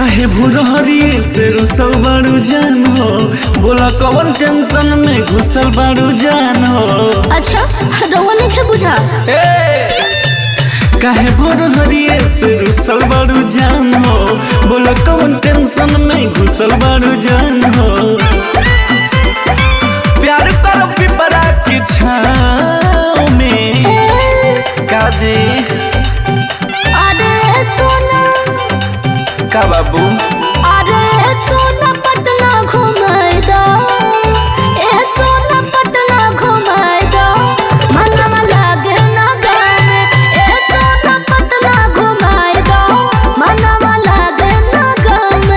काहे भुरहरी से रुसल बारू जान हो बोला कवन टेंशन में घुसल बारू जान हो अच्छा रउआ नहीं बुझा काहे भुरहरी से रुसल बारू जान हो बोला कवन टेंशन में घुसल बारू जान हो प्यार करो पिपरा की छाँव में काजी अरे सोना का बाबू अरे सोना पटना घुमाई दो ए सोना पटना घुमाई दो मनवा लागे ना गाने ए सोना पटना घुमाई दो मनवा लागे ना गाने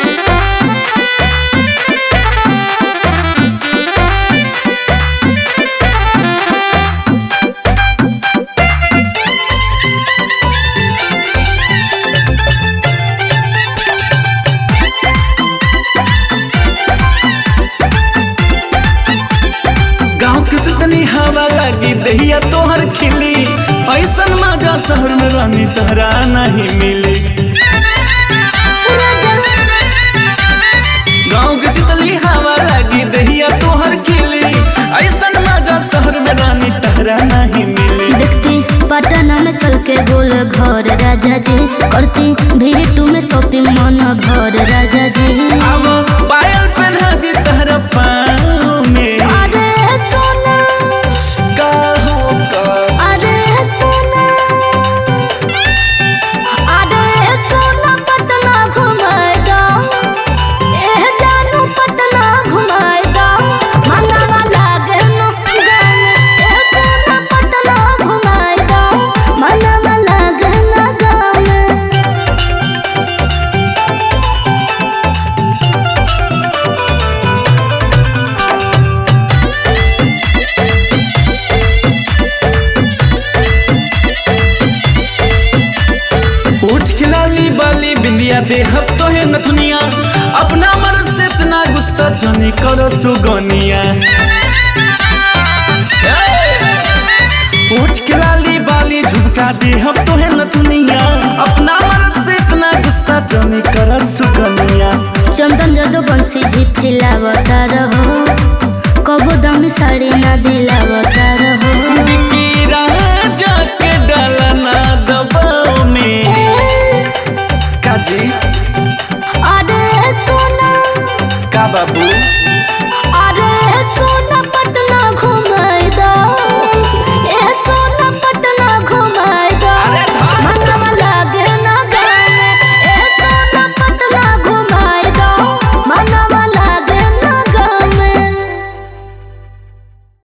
गाँव के सुतनी हवा लगी दहिया तोहर खिली ऐसन मजा शहर में रहनी तहरा नहीं मिली गाँव के सुतली हवा लगी दहिया तोहर खिली ऐसन मजा शहर में रहनी तहरा नहीं मिली देखती पटना में चल के गोल घर राजा जी करती भीड़ में शॉपिंग मन भर राजा जी अब पायल पहना दी तहरा पाँव में अरे सोना का हो का अरे सोना अरे सोना पटना घुमाए दो ए जानू पटना घुमाए दो मनवा लागे न गाने ए सोना पटना घुमाए दो मनवा लागे न गाने उठ खिलाली बाली बिंदिया दे हब तो है नथुनिया अपना मर्द से इतना गुस्सा जाने करो सुगनिया उठ खिलाली बाली झुमका दे हब तो है नथुनिया अपना मर्द से इतना गुस्सा जाने करो सुगनिया चंदन जदो बंसी झिठिलावता रहो कबो दमी साड़ी ना दिलावता रहो बिकी राजा के डाला ना दबाव में काजी